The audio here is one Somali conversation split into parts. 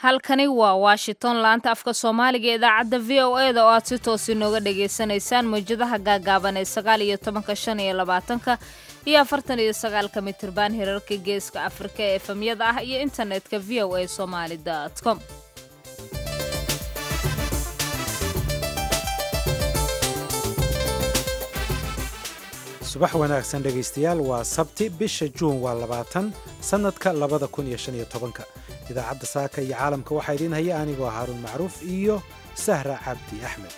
halkani waa washington laanta afka soomaaliga ee idaacadda v o e da oo aad si toos inooga dhagaysanaysaan mawjadaha gaagaaban ee sagaal iyo tobanka shan iyo labaatanka iyo afartan iyo sagaalka mitirban hirarka geeska afrika ee efamyada ah iyo internetka v o a somaali com subax wanaagsan dhegaystayaal waa sabti bisha juun waa labaatan sannadka labada kun iyo shan iyo tobanka idaacadda saaka iyo caalamka waxaa idiin haya anigoo haaruun macruuf iyo sahra cabdi axmed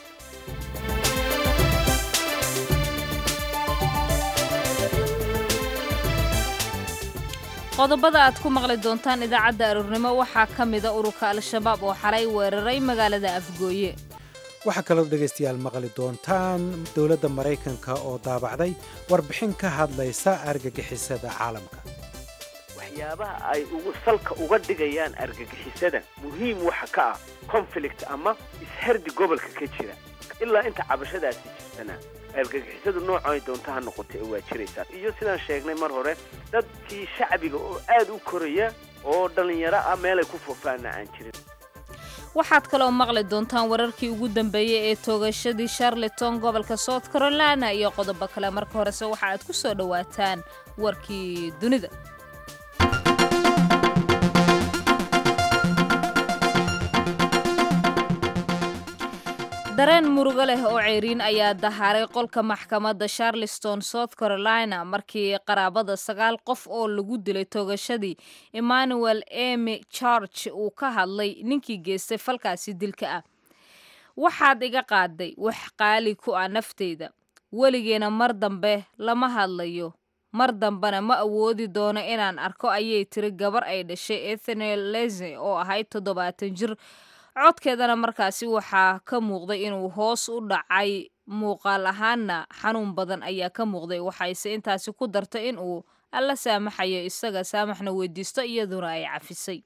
qodobada aad ku maqli doontaan idaacadda aroornimo waxaa ka mida ururka al-shabaab oo xalay weeraray magaalada afgooye waxaa kaloo dhegaystayaal maqli doontaan dowladda maraykanka oo daabacday warbixin ka hadlaysa argagixisada caalamka waxyaabaha ay ugu salka uga dhigayaan argagixisada muhiim waxa ka ah conflict ama ishardi gobolka ka jira ilaa inta cabashadaasi jirtana argagixisadu noocay doonta ha noqotay waa jiraysaa iyo sidaan sheegnay mar hore dadkii shacbiga oo aad u koraya oo dhallinyaro ah meelay ku foofaana aan jirin waxaad kaloo maqli doontaan wararkii ugu dambeeyey ee toogashadii charleton gobolka south carolina iyo qodobo kale marka horese waxa aad ku soo dhowaataan warkii dunida dareen murugo leh oo ceyriin ayaa dahaaray qolka maxkamadda charleston south carolina markii qaraabada sagaal qof oo lagu dilay toogashadii emmanuel emy charge uu ka hadlay ninkii geystay falkaasi dilka ah waxaad iga qaaday wax qaali ku ah nafteyda weligeena mar dambe lama hadlayo mar dambena ma awoodi doono inaan arko ayay tiri gabar ay dhashay ethanel leze oo ahayd toddobaatan jir codkeedana markaasi waxaa ka muuqday inuu hoos u dhacay muuqaal ahaanna xanuun badan ayaa ka muuqday waxayse intaasi ku dartay in uu alla saamaxayo isaga saamaxna weydiisto iyaduna ay cafisay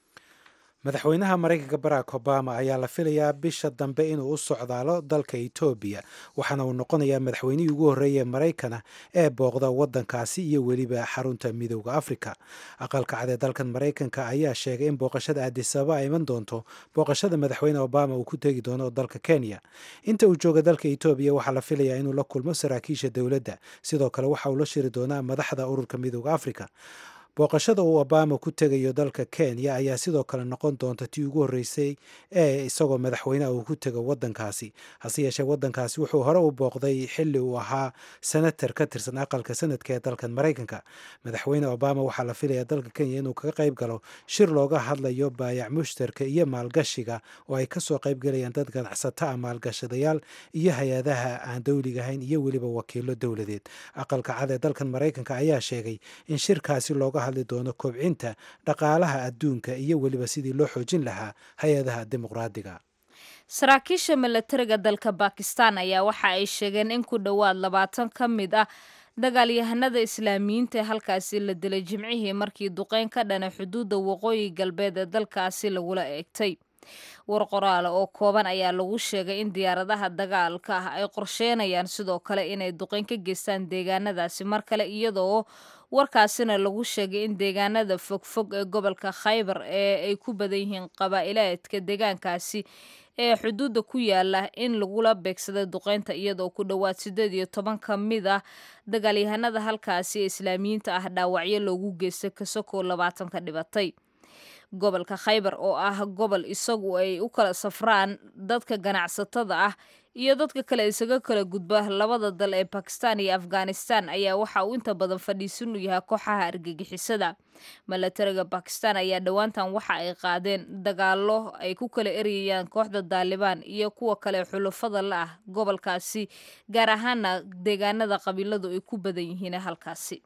madaxweynaha maraykanka barack obama ayaa la filayaa bisha dambe inuu u socdaalo dalka etoobiya waxaana uu noqonayaa madaxweynihii ugu horreeyay maraykana ee booqda waddankaasi iyo weliba xarunta midooda afrika aqalka cad ee dalkan maraykanka ayaa sheegay in booqashada addisababa ay iman doonto booqashada madaxweyne obama uu ku tegi doono dalka kenya inta uu jooga dalka etoobiya waxaa la filayaa inuu la kulmo saraakiisha dowladda sidoo kale waxa uu la shiri doonaa madaxda ururka midooda afrika booqashada uu obama ku tegayo dalka kenya ayaa sidoo kale noqon doonta tii ugu horreysay ee isagoo madaxweyneha uu ku tego waddankaasi hase yeeshee waddankaasi wuxuu hore u booqday xilli uu ahaa senatar ka tirsan aqalka sanadka ee dalkan maraykanka madaxweyne obama waxaa la filayaa dalka kenya inuu kaga qayb galo shir looga hadlayo baayac mushtarka iyo maalgashiga oo ay kasoo qaybgalayaan dad ganacsato ah maalgashadayaal iyo hay-adaha aan dowligahayn iyo weliba wakiilo dowladeed aqalka cad ee dalkan maraykanka ayaa sheegay in shirkaasi looga hadli doono kobcinta dhaqaalaha adduunka iyo weliba sidii loo xoojin lahaa hay-adaha dimuqraadiga saraakiisha milatariga dalka bakistan ayaa waxa ay sheegeen in ku dhowaad labaatan ka mid ah dagaalyahanada islaamiyiinta ee halkaasi la dilay jimcihii markii duqeyn ka dhana xuduudda waqooyi galbeed ee dalkaasi lagula eegtay war qoraale oo kooban ayaa lagu sheegay in diyaaradaha dagaalka ah ay qorsheynayaan sidoo kale inay duqeyn ka geystaan deegaanadaasi mar kale iyadoo warkaasina lagu sheegay in deegaanada fogfog ee gobolka khaybar ee ay ku badan yihiin qabaa'ilaadka deegaankaasi ee xuduudda ku yaala in lagula beegsaday duqeynta iyadoo ku dhowaad siddeed iyo toban ka mid ah dagaalyahanada halkaasi ee islaamiyiinta ah dhaawacyo loogu geystay kasakoo labaatan ka dhibatay gobolka khaybar oo ah gobol isagu ay u kala safraan dadka ganacsatada ah iyo dadka kale isaga kala gudba labada dal ee bakistan iyo afghanistan ayaa waxa uu inta badan fadhiisan u yahay kooxaha argagixisada milatariga bakistan ayaa dhowaantan waxa ay qaadeen dagaalo ay ku kala erayayaan kooxda daalibaan iyo kuwa kale xulufada la ah gobolkaasi gaar ahaana deegaanada qabiiladu ay ku badan yihiin halkaasi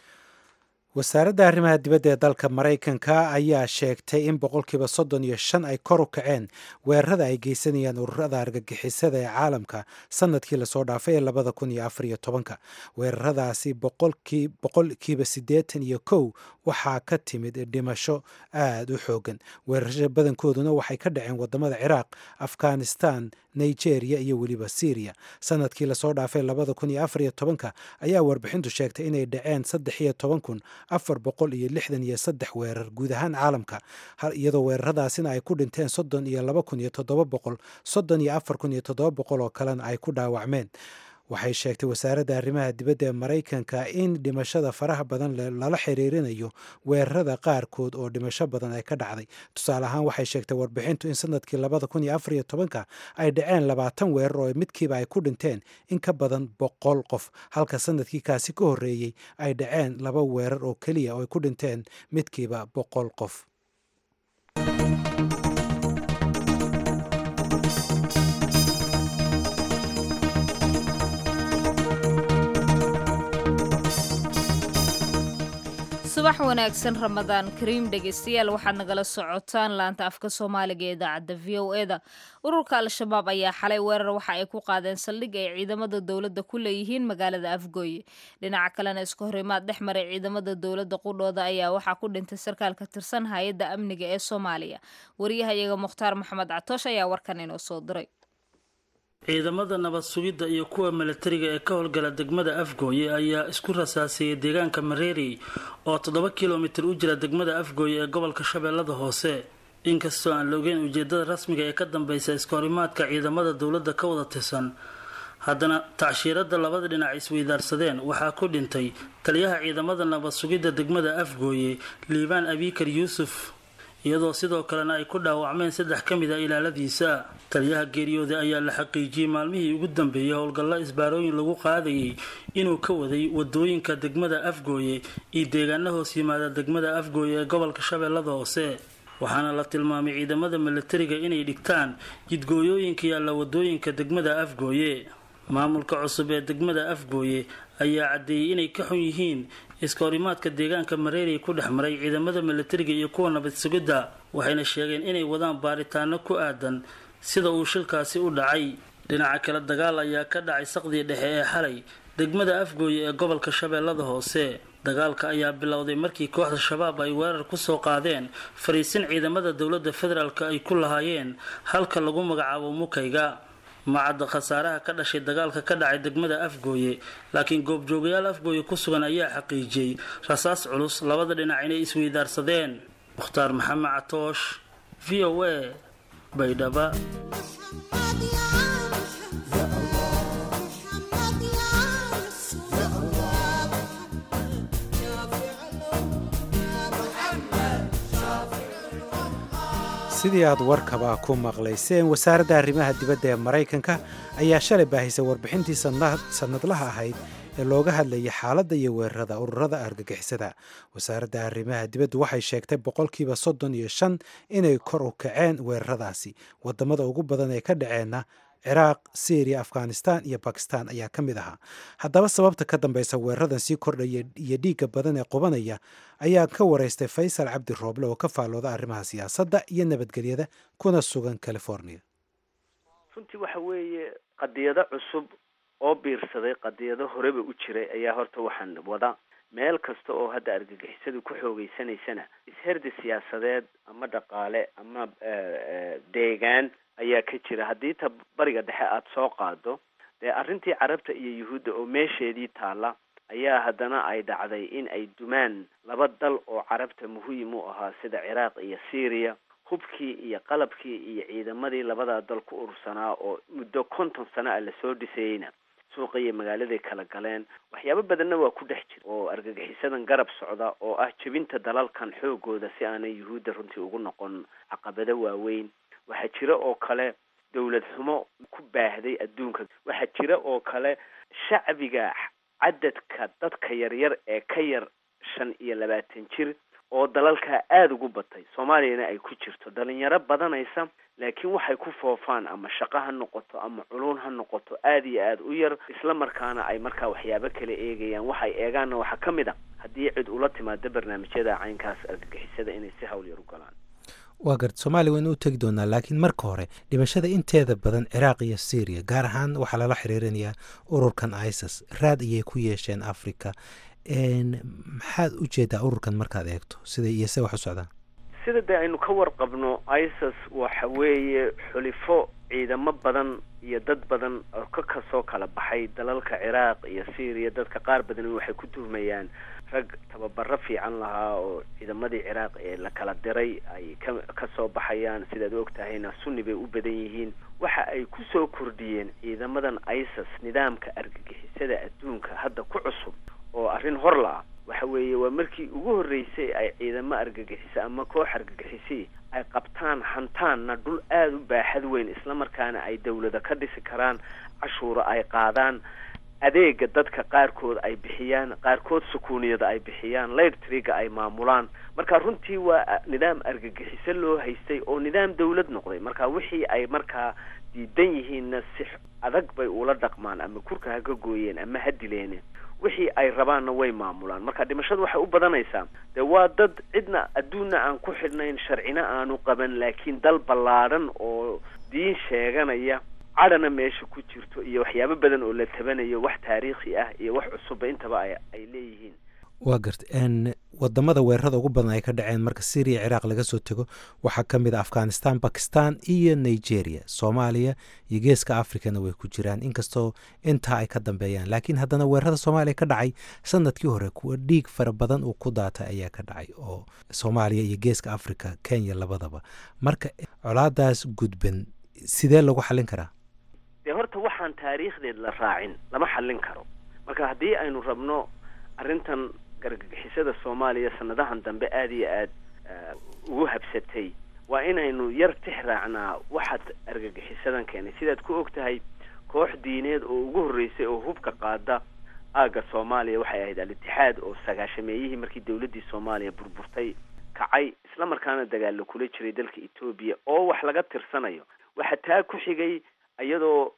wasaaradda arrimaha dibadda ee dalka maraykanka ayaa sheegtay in boqolkiiba soddon iyo shan ay kor u kaceen weerarada ay geysanayaan ururada argagixisada ee caalamka sanadkii lasoo dhaafay ee labada kun iyo afar iyo tobanka weeraradaasi boqolkiiba siddeetan iyo kow waxaa ka timid dhimasho aada u xoogan weerarasha badankooduna waxay ka dhaceen wadamada ciraaq afghanistan nigeria iyo weliba syriya sanadkii lasoo dhaafay labada kun iyo afar iyo tobanka ayaa warbixintu sheegtay inay dhaceen saddex iyo toban kun afar boqol iyo lixdan iyo saddex weerar guud ahaan caalamka iyadoo weeraradaasina ay ku dhinteen soddon iyo laba kun iyo toddoba boqol soddon iyo afar kun iyo toddoba boqol oo kalena ay ku dhaawacmeen waxay sheegtay wasaaradda arrimaha dibadda ee maraykanka in dhimashada faraha badan lala xiriirinayo weerarada qaarkood oo dhimasho badan ay ka dhacday tusaale ahaan waxay sheegtay warbixintu in sanadkii labada kun iyo afar iyo tobanka ay dhaceen labaatan weerar oo midkiiba ay ku dhinteen in ka badan boqol qof halka sanadkii kaasi ka horreeyey ay dhaceen laba weerar oo keliya oo ay ku dhinteen midkiiba boqol qof subax wanaagsan ramadaan kariim dhegeystayaal waxaad nagala socotaan laanta afka soomaaliga ee idaacadda v o eda ururka al-shabaab ayaa xalay weerar waxa ay ku qaadeen saldhig ay ciidamada dowladda ku leeyihiin magaalada afgooye dhinaca kalena iska horimaad dhex maray ciidamada dowladda qudhooda ayaa waxaa ku dhintay sarkaal ka tirsan hay-adda amniga ee soomaaliya wariyahayaga mukhtaar maxamed catoosh ayaa warkan inoo soo diray ciidamada nabad sugidda iyo kuwa milatariga ee ka howlgala degmada afgooye ayaa isku rasaasiyey deegaanka mareeri oo toddoba kilomitir u jira degmada afgooye ee gobolka shabeellada hoose inkastoo aan la ogeyn ujeedada rasmiga ee ka dambeysa iskahorimaadka ciidamada dowladda ka wada tirsan haddana tacshiirada labada dhinac isweydaarsadeen waxaa ku dhintay taliyaha ciidamada nabad sugidda degmada afgooye liibaan abikar yuusuf iyadoo sidoo kalena ay ku dhaawacmeen saddex ka mid a ilaaladiisa taliyaha geeriyooda ayaa la xaqiijiyey maalmihii ugu dambeeyay howlgallo isbaarooyin lagu qaadayay inuu ka waday wadooyinka degmada afgooye iyo deegaana hoos yimaada degmada afgooye ee gobolka shabeellada hoose waxaana la tilmaamay ciidamada milatariga inay dhigtaan jidgooyooyinka yaalla wadooyinka degmada afgooye maamulka cusub ee degmada afgooye ayaa caddeeyey inay ka xun yihiin iskahorimaadka deegaanka mareeri ku dhex maray ciidamada milatariga iyo kuwa nabad sugidda waxayna sheegeen inay wadaan baaritaano ku aadan sida uu shilkaasi u dhacay dhinaca kale dagaal ayaa ka dhacay saqdii dhexe ee xalay degmada afgooye ee gobolka shabeellada hoose dagaalka ayaa bilowday markii kooxda shabaab ay weerar kusoo qaadeen fariisin ciidamada dowladda federaalk ay ku lahaayeen halka lagu magacaabo mukayga macadda khasaaraha ka dhashay dagaalka ka dhacay degmada afgooye laakiin goobjoogayaal afgooye ku sugan ayaa xaqiijiyey rasaas culus labada dhinac inay isweydaarsadeen mukhtaar maxamed catoosh v o a baydhaba sidii aad warkaba ku maqlayseen wasaaradda arrimaha dibadda ee maraykanka ayaa shalay baahisay warbixintii sannadlaha ahayd ee looga hadlayay xaaladda iyo weerarada ururada argagixisada wasaaradda arrimaha dibaddu waxay sheegtay boqolkiiba soddon iyo shan inay kor u kaceen weeraradaasi wadamada ugu badan ee ka dhaceenna ciraaq syriya afghanistan iyo bakistan ayaa ka mid ahaa haddaba sababta ka dambeysa weeraradan sii kordhaya iyo dhiigga badan ee qubanaya ayaa ka wareystay faysal cabdi rooble oo ka faallooda arrimaha siyaasadda iyo nabadgelyada kuna sugan california runtii waxa weeye qadiyado cusub oo biirsaday qadiyado horeba u jiray ayaa horta waxaan wada meel kasta oo hadda argagixisadu ku xoogeysanaysana isherdi siyaasadeed ama dhaqaale ama deegaan ayaa ka jira haddii ta bariga dhexe aada soo qaado dee arrintii carabta iyo yuhuudda oo meesheedii taalla ayaa haddana ay dhacday in ay dumaan laba dal oo carabta muhiim u ahaa sida ciraaq iyo syriya hubkii iyo qalabkii iyo ciidamadii labadaa dal ku urursanaa oo muddo konton sano a lasoo dhisayeyna suuqa iyo magaaladay kala galeen waxyaabo badanna waa ku dhex jira oo argagixisadan garab socda oo ah jebinta dalalkan xoogooda si aanay yuhuudda runtii ugu noqon caqabado waaweyn waxaa jira oo kale dawlad xumo ku baahday adduunka waxaa jira oo kale shacbiga cadadka dadka yaryar ee ka yar shan iyo labaatan jir oo dalalkaa aada ugu batay soomaaliyana ay ku jirto dhalinyaro badanaysa laakiin waxay ku foofaan ama shaqo ha noqoto ama culuun ha noqoto aada iyo aada u yar isla markaana ay markaa waxyaabo kala eegayaan waxay eegaanna waxaa ka mid a haddii cid ula timaado barnaamijyada caynkaas argagixisada inay si hawl yar u galaan waa garta soomaaliya waynu u tegi doonaa laakiin marka hore dhimashada inteeda badan ciraaq iyo syriya gaar ahaan waxaa lala xiriirinayaa ururkan isis raad ayay ku yeesheen africa maxaad u jeedaa ururkan markaad eegto siday iyo se wax u socdaan sida dee aynu ka warqabno isis waxa weeye xulifo ciidamo badan iyo dad badan oo ka kasoo kala baxay dalalka ciraaq iyo syriya dadka qaar badan waxay ku tuhmayaan rag tababaro fiican lahaa oo ciidamadii ciraaq ee la kala diray ay ka kasoo baxayaan sidaad og tahayna sunni bay u badan yihiin waxa ay kusoo kordhiyeen ciidamadan isis nidaamka argagixisada adduunka hadda ku cusub oo arrin hor la-ah waxa weeye waa markii ugu horreysay ay ciidamo argagixisa ama koox argagixisii ay qabtaan hantaanna dhul aada u baaxad weyn islamarkaana ay dawlada ka dhisi karaan cashuuro ay qaadaan adeega dadka qaarkood ay bixiyaan qaarkood sukuuniyada ay bixiyaan laytrigga ay maamulaan marka runtii waa nidaam argagixiso loo haystay oo nidaam dawlad noqday marka wixii ay markaa diidan yihiinna si adag bay ula dhaqmaan ama kurka ha ka gooyeen ama ha dileene wixii ay rabaanna way maamulaan marka dhimashadu waxay u badanaysaa dee waa dad cidna adduunna aan ku xidhnayn sharcina aanu qaban laakiin dal ballaadhan oo diin sheeganaya cadhana meesha ku jirto iyo waxyaabo badan oo la tabanayo wax taariikhi ah iyo wax cusubba intaba ay ay leeyihiin waa garta n wadamada weerarada ugu badan ay ka dhaceen marka syriya ciraaq laga soo tego waxaa ka mid a afghanistan bakistan iyo nigeria soomaaliya iyo geeska africana way ku jiraan inkastoo intaa ay ka dambeeyaan laakiin haddana weerarada soomaaliya ka dhacay sanadkii hore kuwa dhiig fara badan uu ku daatay ayaa ka dhacay oo soomaaliya iyo geeska africa kenya labadaba marka colaadaas gudban sidee lagu xallin karaa dee horta waxaan taariikhdeed la raacin lama xallin karo marka haddii aynu rabno arrintan gargagixisada soomaaliya sanadahan dambe aada iyo aad ugu habsatay waa inaynu yar tix raacnaa waxaad argagixisadan keenay sidaad ku og tahay koox diineed oo ugu horreysay oo hubka qaada aagga soomaaliya waxay ahayd al-itixaad oo sagaashameeyihii markii dawladdii soomaaliya burburtay kacay isla markaana dagaalo kula jiray dalka etoobiya oo wax laga tirsanayo waxaa taa ku xigay iyadoo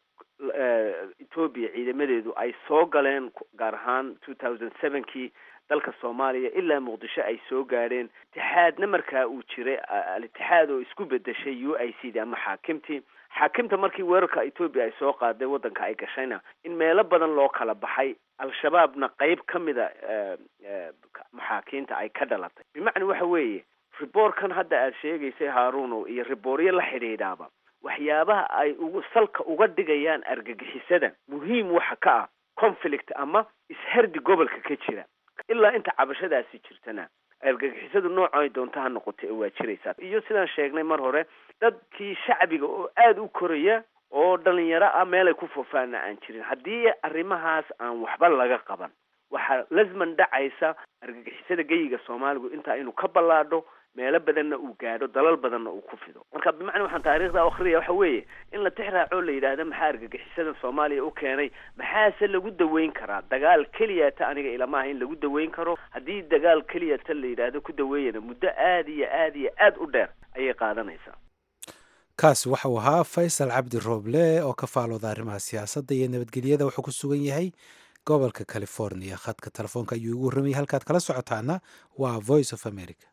etoobiya ciidamadeedu ay soo galeen gaar ahaan two thousand sevenkii dalka soomaaliya ilaa muqdisho ay soo gaadheen itixaadna markaa uu jiray al-itixaad oo isku bedeshay u i c d ama xaakimtii xaakimta markii weerarka etoobiya ay soo qaaday waddanka ay gashayna in meelo badan loo kala baxay al-shabaabna qeyb ka mida maxaakiinta ay ka dhalatay bimacna waxa weeye riboorkan hadda aada sheegaysay haaruuno iyo ribooryo la xidhiidhaaba waxyaabaha ay ugu salka uga dhigayaan argagixisada muhiim waxa ka ah conflict ama ishardi gobolka ka jira ilaa inta cabashadaasi jirtana argagixisadu nooco ay doonto ha noqoto ee waa jiraysaa iyo sidaan sheegnay mar hore dadkii shacbiga oo aada u koraya oo dhalinyaro ah meelay ku foofaana aan jirin haddii arrimahaas aan waxba laga qaban waxaa lasman dhacaysa argagixisada geyiga soomaaligu intaa inuu ka ballaadho meelo badanna uu gaadho dalal badanna uu ku fido marka bimacna waxaan taariikhda akriyaya waxa weeye in la tix raaco la yidhaahdo maxaa argagixisada soomaaliya u keenay maxaase lagu daweyn karaa dagaal keliyata aniga ilama aha in lagu daweyn karo haddii dagaal keliyata la yidhaahdo ku daweeyana muddo aada iyo aada iyo aada u dheer ayay qaadanaysaa kaasi waxau ahaa faysal cabdi rooble oo ka faalooda arrimaha siyaasadda iyo nabadgelyada wuxuu ku sugan yahay gobolka california khadka telefoonka ayuu igu warramayay halkaad kala socotaana waa voice of america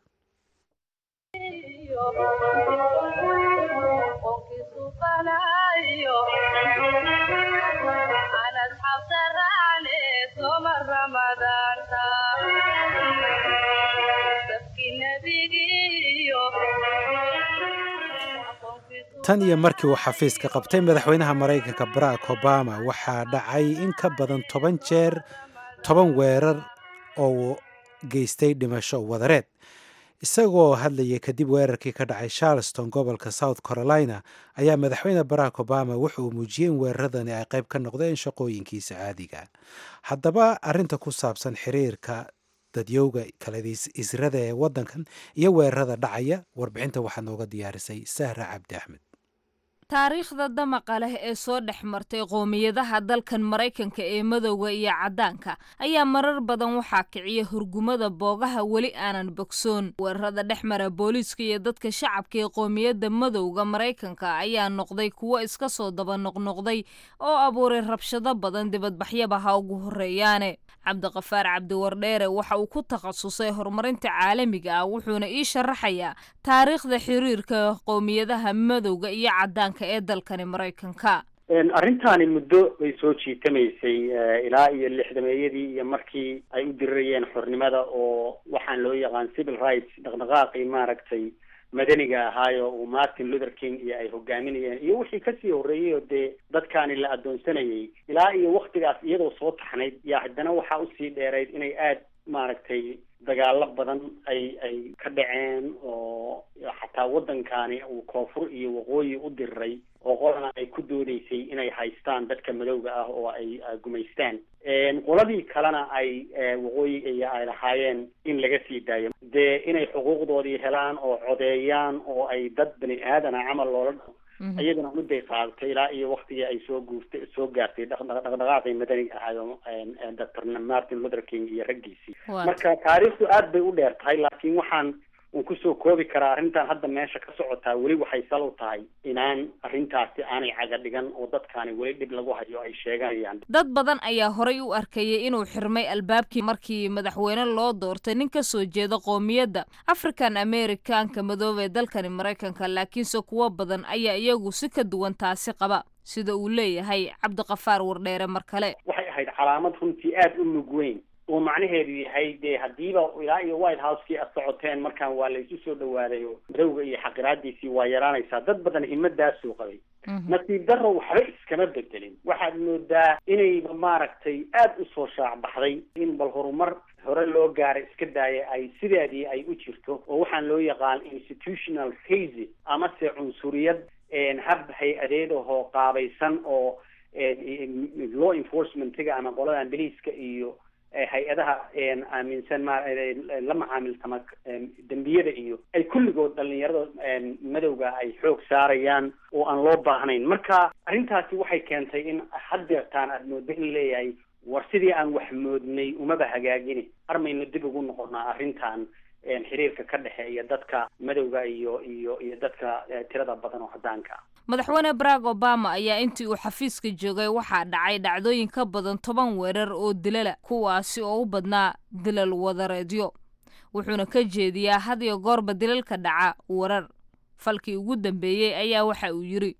tan iyo markii uu xafiiska qabtay madaxweynaha maraykanka barack obama waxaa dhacay in ka badan toban jeer toban weerar oo geystay dhimasho wadareed isagoo hadlayay kadib weerarkii ka dhacay charleston gobolka south carolina ayaa madaxweyne barack obama wuxa uu muujiyey in weeraradani ay qayb ka noqdeen shaqooyinkiisa caadiga haddaba arinta ku saabsan xiriirka dadyowga kaladiis israda ee waddankan iyo weerarada dhacaya warbixinta waxaa nooga diyaarisay sahra cabdi axmed taariikhda damaqa leh ee soo dhex martay qoomiyadaha dalkan maraykanka ee madowga iyo caddaanka ayaa marar badan waxaa kiciya hurgumada boogaha weli aanan bogsoon weerarada dhex mara booliiska iyo dadka shacabka ee qoomiyadda madowga maraykanka ayaa noqday kuwo iska soo daba noqnoqday oo abuuray rabshado badan dibadbaxyaba ha ugu horreeyaane cabdiqafaar cabdiwardheere waxa uu ku takhasusay horumarinta caalamiga ah wuxuuna ii sharaxayaa taariikhda xiriirka qowmiyadaha madowga iyo caddaanka ee dalkani maraykanka arrintaani muddo bay soo jiitamaysay ilaa iyo lixdameeyadii iyo markii ay u dirirayeen xornimada oo waxaan loo yaqaan civil rights dhaqdhaqaaqii maaragtay madaniga ahaayo uu martin luther king iyo ay hogaaminayeen iyo wixii kasii horreeyey oo dee dadkaani la adoonsanayay ilaa iyo waktigaas iyadoo soo taxnayd yaa haddana waxaa usii dheerayd inay aada maaragtay dagaalo badan ay ay ka dhaceen oo xataa waddankani uu koonfur iyo waqooyi u diriray oo qolana ay ku doodeysay inay haystaan dadka madowga ah oo ay gumaystaan qoladii kalena ay waqooyi iyo ay lahaayeen in laga sii daayo dee inay xuquuqdoodii helaan oo codeeyaan oo ay dad bani aadana camal loola iyaduna mudday qaadatay ilaa iyo waktigii ay soo guurtay soo gaartay dhaqdhaqaaqii madaniga ahaayo doctor martin luther king iyo raggiisii marka taariikhdu aad bay u dheer tahay laakiin waxaan un kusoo koobi karaa arrintan hadda meesha ka socotaa weli waxay sal u tahay inaan arrintaasi aanay caga dhigan oo dadkaani weli dhib lagu hayo ay sheeganayaan dad badan ayaa horay u arkayay inuu xirmay albaabkii markii madaxweyne loo doortay nin ka soo jeeda qoomiyadda african americanka madoobe ee dalkani maraykanka laakiinse kuwo badan ayaa iyagu si ka duwan taasi qaba sida uu leeyahay cabdiqafaar wardheere mar kale waxay ahayd calaamad runtii aada u mug weyn oo macnaheedu yahay dee haddiiba ilaa iyo white house-kii ad socoteen markaan waa laysu soo dhawaaday oo madowga iyo xaqiraadiisii waa yaraanaysaa dad badan himadaasuu qabay nasiib darro waxba iskama bedelin waxaad moodaa inayba maaragtay aada usoo shaacbaxday in bal horumar hore loo gaaray iska daaya ay sideedii ay u jirto oo waxaan loo yaqaan institutional hazy amase cunsuriyad hab hay-adeed ahoo qaabaysan oo law enforcementiga ama qoladan beliiska iyo hay-adaha aaminsan ma la macaamiltama dembiyada iyo ay kulligood dhalinyarada madowga ay xoog saarayaan oo aan loo baahnayn marka arrintaasi waxay keentay in haddeertaan aada moodo in leeyahay war sidii aan wax moodnay umaba hagaagini armaynu dib ugu noqonaa arrintan xiriirka ka dhexeeya dadka madowga iyo iyo iyo dadka tirada badan oo cadaanka ah madaxweyne barack obama ayaa intii uu xafiiska joogay waxaa dhacay dhacdooyin ka badan toban weerar oo dilala kuwaasi oo u badnaa dilal wadareedyo wuxuuna ka jeediyaa had iyo goorba dilalka dhaca warar falkii ugu dambeeyey ayaa waxa uu yidhi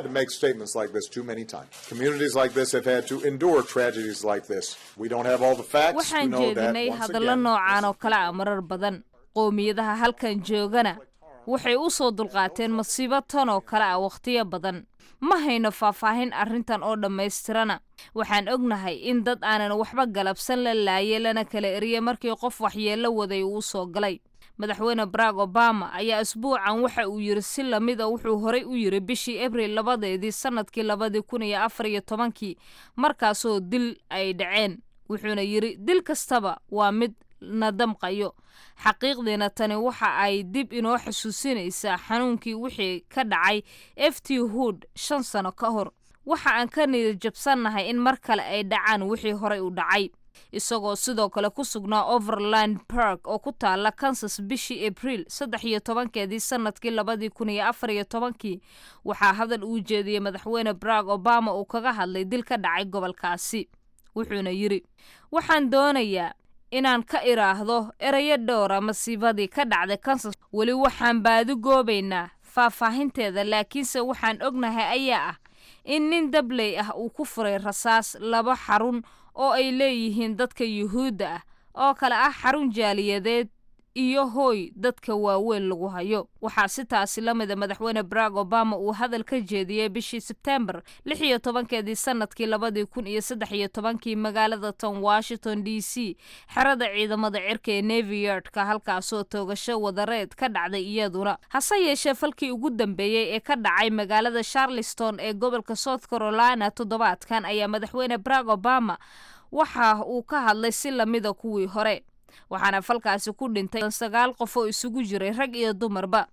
waxaan jeedinay hadallo noocaan oo kale a marar badan qoomiyadaha halkan joogana waxay u soo dulqaateen masiibo tan oo kale ah wakhtiyo badan ma hayno faahfaahin arrintan oo dhammaystirana waxaan ognahay in dad aanan waxba galabsan la laayay lana kala eriye markii qof waxyeello waday uu soo galay madaxweyne barack obama ayaa asbuucan waxa uu yidhi si lamid a wuxuu horay u yidhi bishii abril labadeedii sannadkii labadii kun iyo afar iyo tobankii markaasoo dil ay dhaceen wuxuuna yidhi dil kastaba waa mid na damqayo xaqiiqdiina tani waxa ay dib inoo xusuusinaysaa xanuunkii wixii ka dhacay f t hood shan sano ka hor waxa aan ka niyad jabsannahay in mar kale ay dhacaan wixii horay u dhacay isagoo sidoo kale ku sugnaa overland park oo ku taala kansas bishii abriil saddex iyo tobankeedii sanadkii labadii kun iyo afar iyo tobankii waxaa hadal uu jeediyey madaxweyne barack obama uu kaga hadlay dil ka dhacay gobolkaasi wuxuuna yidhi waxaan doonayaa inaan ka idhaahdo erayo dhowra masiibadii ka dhacday kansas weli waxaan baadi goobaynaa faahfaahinteeda laakiinse waxaan ognahay ayaa ah in nin dabley ah uu ku furay rasaas laba xarun oo ay leeyihiin dadka yuhuudda ah oo kale ah xarun jaaliyadeed iyo hooy dadka waaweyn lagu hayo waxaa si taasi la mida madaxweyne barack obama uu hadal ka jeediyey bishii sebtembar lix iyo tobankeedii sanadkii labadii kun iyo saddex iyo tobankii magaalada tan washington d c xerada ciidamada cirka ee navy yardka halkaasoo toogasho wadareed ka dhacday iyaduna hase yeeshee falkii ugu dambeeyey ee ka dhacay magaalada charleston ee gobolka south carolina toddobaadkan ayaa madaxweyne barack obama waxa uu ka hadlay si lamida kuwii hore waxaana falkaasi ku dhintay sagaal qof oo isugu jiray rag iyo dumarba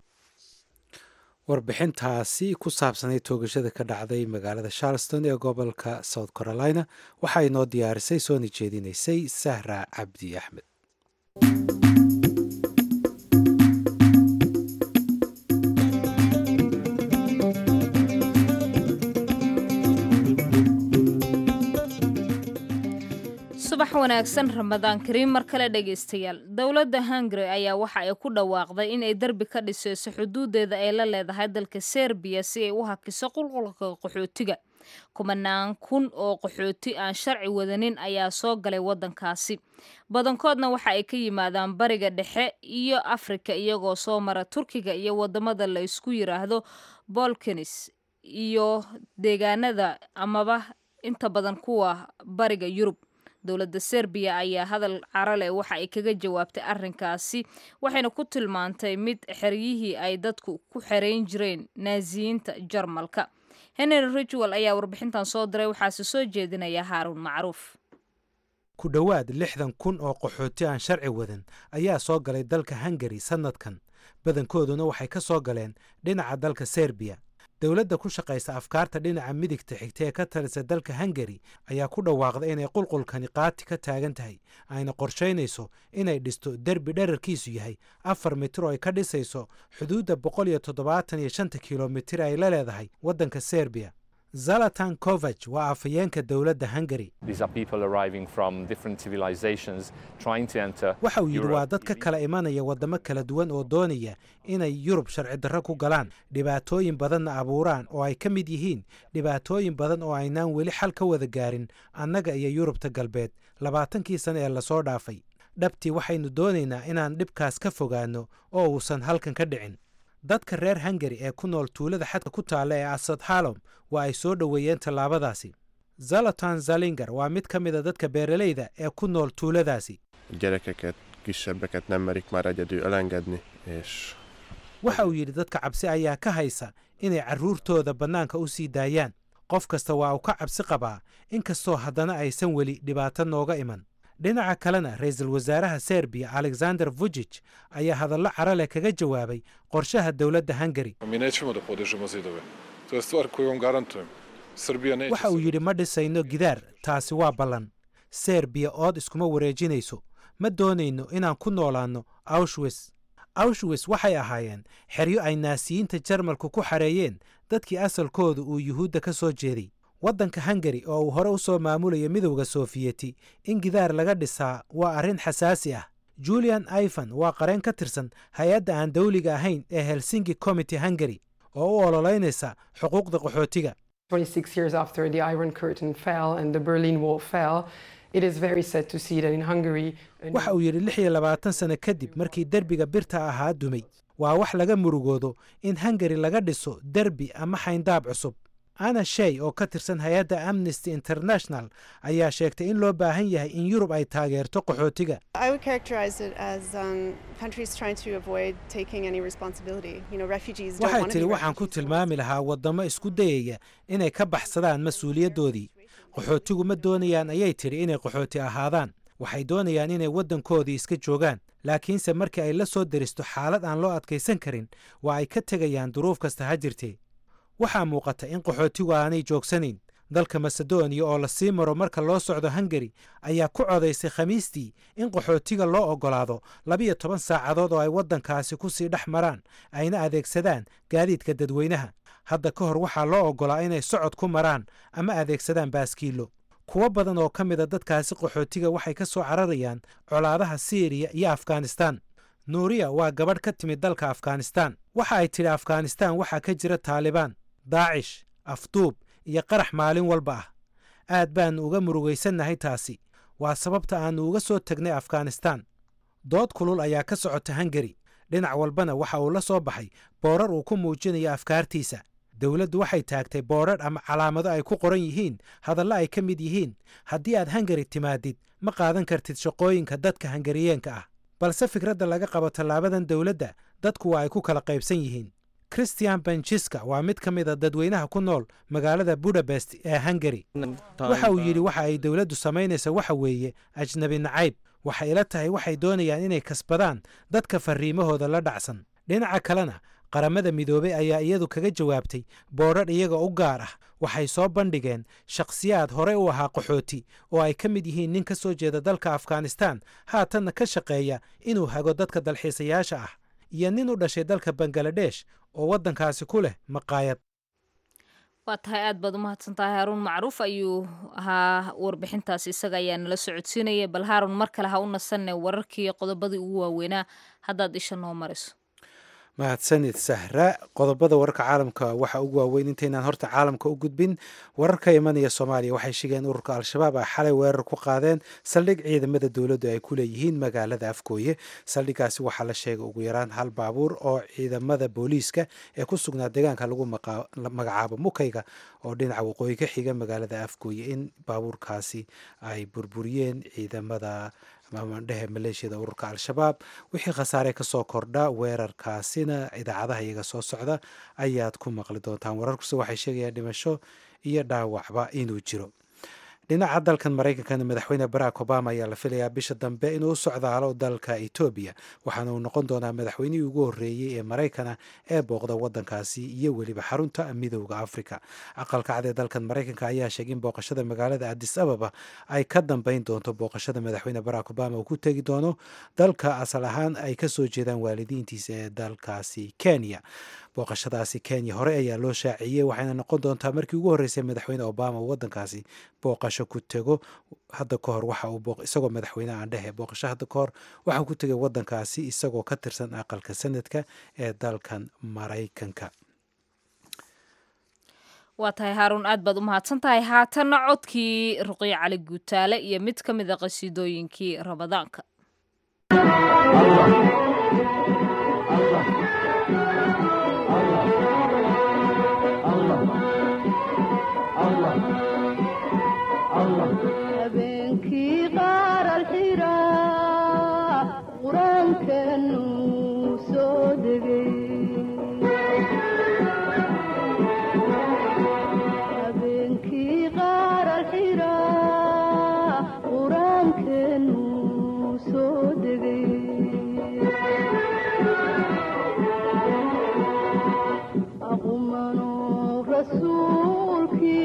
warbixintaasi ku saabsanay toogashada ka dhacday magaalada charleston ee gobolka south carolina waxaa inoo diyaarisay soona jeedinaysay sahra cabdi axmed subax wanaagsan ramadaan kariim mar kale dhegaystayaal dowladda hungari ayaa waxa ay ku dhawaaqday inay derbi ka dhisayso xuduudeeda ay la leedahay dalka serbiya si ay u hakiso qulqulka qaxootiga kumanaan kun oo qaxooti aan sharci wadanin ayaa soo galay waddankaasi badankoodna waxa ay ka yimaadaan bariga dhexe iyo afrika iyagoo soo mara turkiga iyo wadamada la isku yiraahdo bolkanis iyo deegaanada amaba inta badan kuwa bariga yurub dowladda serbiya ayaa hadal carale waxa ay kaga jawaabtay arrinkaasi waxayna ku tilmaantay mid xeryihii ay dadku ku xereyn jireen naasiyiinta jarmalka henry ridgwell ayaa warbixintan soo diray waxaase soo jeedinaya haaruun macruuf ku dhowaad lixdan kun oo qaxooti aan sharci wadan ayaa soo galay dalka hungari sannadkan badankooduna waxay ka soo galeen dhinaca dalka serbiya dowladda ku shaqaysa afkaarta dhinaca midigta xigta ee ka talisa dalka hungari ayaa ku dhawaaqday inay qulqulkani qaati ka taagan tahay ayna qorshaynayso inay dhisto derbi dherarkiisu yahay afar mitir oo ay ka dhisayso xuduudda boqol iyo toddobaatan iyo shanta kilomitir ay la leedahay waddanka serbiya zalatan kovach waa afhayeenka dowladda hungari waxa uu yidhi waa dad ka kala imanaya waddamo kala duwan oo doonaya inay yurub sharci darro ku galaan dhibaatooyin badanna abuuraan oo ay ka mid yihiin dhibaatooyin badan oo aynaan weli xal ka wada gaarin annaga iyo yurubta galbeed labaatankii sane ee lasoo dhaafay dhabtii waxaynu doonaynaa inaan dhibkaas ka fogaanno oo uusan halkan ka dhicin dadka reer hungari ee ku nool tuulada xadka ku taalla ee asad halom waa ay soo dhoweeyeen tallaabadaasi zalatan zalingar waa mid ka mida dadka beeralayda ee ku nool tuuladaasi waxa uu yidhi dadka cabsi ayaa ka haysa inay carruurtooda bannaanka u sii daayaan qof kasta waa uu ka cabsi qabaa inkastoo haddana aysan weli dhibaato nooga iman dhinaca kalena ra-iisul wasaaraha serbiya alexander vujij ayaa hadallo carale kaga jawaabay qorshaha dowladda hungari waxa uu yidhi ma dhisayno gidaar taasi waa ballan serbiya ood iskuma wareejinayso ma doonayno inaan ku noolaanno aushwis aushwis waxay ahaayeen xeryo ay naasiyiinta jarmalku ku xareeyeen dadkii asalkooda uu yuhuudda ka soo jeeday waddanka hungari oo uu hore u soo maamulaya midowda soofiyeti in gidaar laga dhisaa waa arrin xasaasi ah julian ivan waa qareen ka tirsan hay-adda aan dawliga ahayn ee helsinki committee hungari oo u ololeynaysa xuquuqda qaxootiga waxa uu yidhi lix iyo labaatan sano kadib markii derbiga birta ahaa dumay waa wax laga murugoodo in hungari laga dhiso derbi ama xayndaab cusub ana shey oo ka tirsan hay-adda amnesty international ayaa sheegtay in loo baahan yahay in yurub ay taageerto qaxootiga waxay tidhi waxaan ku tilmaami lahaa waddamo isku dayaya inay ka baxsadaan mas-uuliyaddoodii qaxootigu ma doonayaan ayay tidhi inay qaxooti ahaadaan waxay doonayaan inay waddankoodii iska joogaan laakiinse markii ay la soo deristo xaalad aan loo adkaysan karin waa ay ka tegayaan duruuf kasta ha jirtee waxaa muuqata in qaxootigu aanay joogsanayn dalka masedoniya oo la sii maro marka loo socdo hungari ayaa ku codaysay khamiistii in qaxootiga loo oggolaado labiyo toban saacadood oo ay waddankaasi ku sii dhex maraan ayna adeegsadaan gaadiidka dadweynaha hadda ka hor waxaa loo oggolaa inay socod ku maraan ama adeegsadaan baaskiilo kuwo badan oo ka mida dadkaasi qaxootiga waxay ka soo cararayaan colaadaha siiriya iyo afghanistan nuuriya waa gabadh ka timid dalka afghanistan waxa ay tidhi afghanistan waxaa ka jira taalibaan daacish afduub iyo qarax maalin walba ah aad baannu uga murugaysannahay taasi waa sababta aannu uga soo tegnay afghanistan dood kulul ayaa ka socota hungari dhinac walbana waxa uu la soo baxay boorar uu ku muujinayo afkaartiisa dowladdu waxay taagtay boodrar ama calaamado ay ku qoran yihiin hadallo ay ka mid yihiin haddii aad hungari timaadid ma qaadan kartid shaqooyinka dadka hangariyeenka ah balse fikradda laga qabo tallaabadan dowladda dadku waa ay ku kala qaybsan yihiin christian benjiska waa mid ka mid a dadweynaha ku nool magaalada budapest ee hungari waxa uu yidhi waxa ay dowladdu samaynaysa waxa weeye ajnabi nacayb waxay ila tahay waxay doonayaan inay kasbadaan dadka farriimahooda la dhacsan dhinaca kalena qaramada midoobey ayaa iyadu kaga jawaabtay boodhar iyaga u gaar ah waxay soo bandhigeen shakhsiyaad horey u ahaa qaxooti oo ay ka mid yihiin nin ka soo jeeda dalka afghanistan haatanna ka shaqeeya inuu hago dadka dalxiisayaasha ah iyo nin u dhashay dalka bangaladesh oo waddankaasi ku leh maqaayad waa tahay aad baad u mahadsan tahay haaruun macruuf ayuu ahaa warbixintaas isaga ayaa nala socodsiinaya bal haaruun mar kale ha u nasanne wararkii qodobadii ugu waaweynaa haddaad isha noo mariso mahadsanid sahra qodobada wararka caalamka waxa ugu waaweyn intaynaan horta caalamka u gudbin wararka imanaya soomaaliya waxay sheegeen ururka al-shabaab ay xalay weerar ku qaadeen saldhig ciidamada dowladdu ay ku leeyihiin magaalada afgooye saldhigaasi waxaa la sheegay ugu yaraan hal baabuur oo ciidamada booliiska ee ku sugnaa deegaanka lagu magacaabo mukayga oo dhinaca waqooyi ka xiga magaalada afgooye in baabuurkaasi ay burburiyeen ciidamada mamandhehe maleeshiyada ururka al-shabaab wixii khasaare kasoo kordha weerarkaasina idaacadaha iyaga soo socda ayaad ku maqli doontaan wararkuse waxay sheegayaan dhimasho iyo dhaawacba inuu jiro dhinaca dalkan maraykankana madaxweyne barack obama ayaa la filayaa bisha dambe inuu u socdaalo dalka etoobiya waxaana uu noqon doonaa madaxweynihii ugu horreeyey ee maraykana ee booqda waddankaasi iyo weliba xarunta midooda africa aqalka cad ee dalkan maraykanka ayaa sheegay in booqashada magaalada adis ababa ay ka dambeyn doonto booqashada madaxweyne barack obama uu ku tegi doono dalka asal ahaan ay kasoo jeedaan waalidiintiisa ee dalkaasi kenya booqashadaasi kenya hore ayaa loo shaaciyey waxayna noqon doontaa markii ugu horreysay madaxweyne obama uu waddankaasi booqasho ku tego hadda ka hor waxa uu isagoo madaxweyne aan dhehe booqasho hadda ka hor waxauu ku tegay waddankaasi isagoo ka tirsan aqalka sanadka ee dalkan maraykanka waa tahay haaruun aad baad u mahadsan tahay haatanna codkii ruqyo cali guutaale iyo mid ka mid a qasiidooyinkii ramadaanka habeenkii qaar alxira qur-aankanu soo degay habeenkii qaar alxira qur-aankanu soo degay aqumano rasuulkii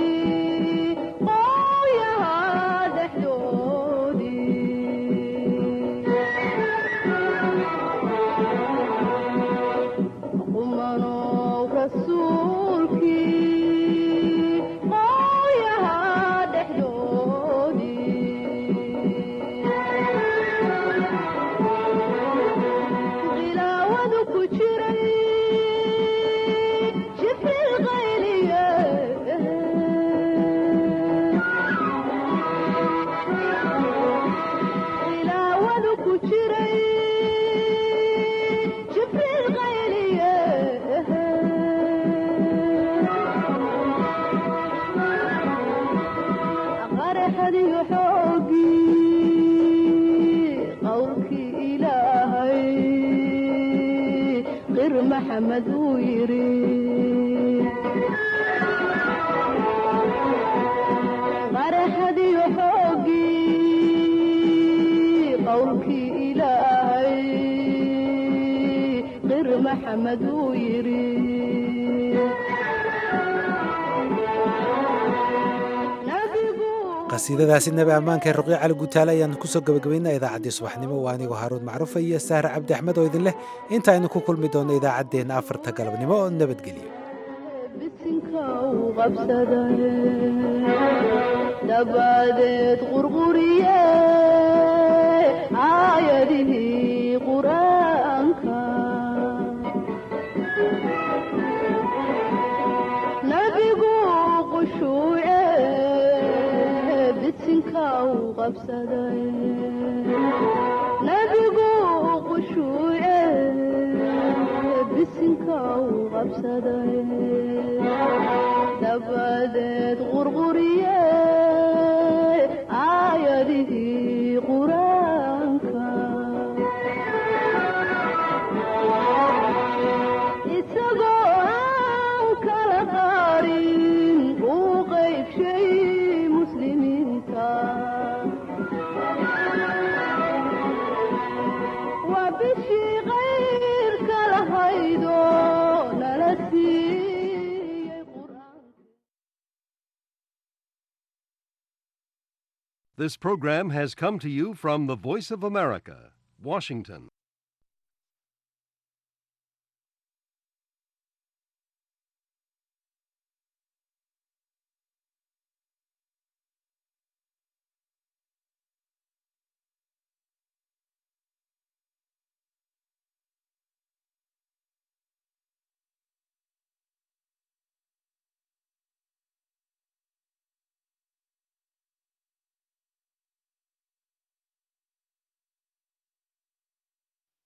maxamed uu yiri qaraxadiyo xoogii qowlkii ilaahay qir maxamed uu yiri qasiidadaasi nabi ammaanka ee ruqyo cali gutaale ayaan kusoo gabagabaynaa idaacaddii subaxnimo waa anigoo haaruun macruufa iyo sahre cabdi axmed oo idin leh intaaynu ku kulmi doonno idaacaddeenna afarta galabnimo oo nabadgeliyo bisinka uu qabsaday dabadeed qurquriye aayadihii qur-aanka nabigu qushuuce bisinka uu qabsaday nabigu qushuuce bisinka uu qabsaday dabadeed qurquriye aayadihii qur-aanka isagoo aan kala qaarin uu qaybshay muslimiinta waa bishii qayrka lahaydo nala siiyey qur-aanka This program has come to you from the Voice of America, Washington.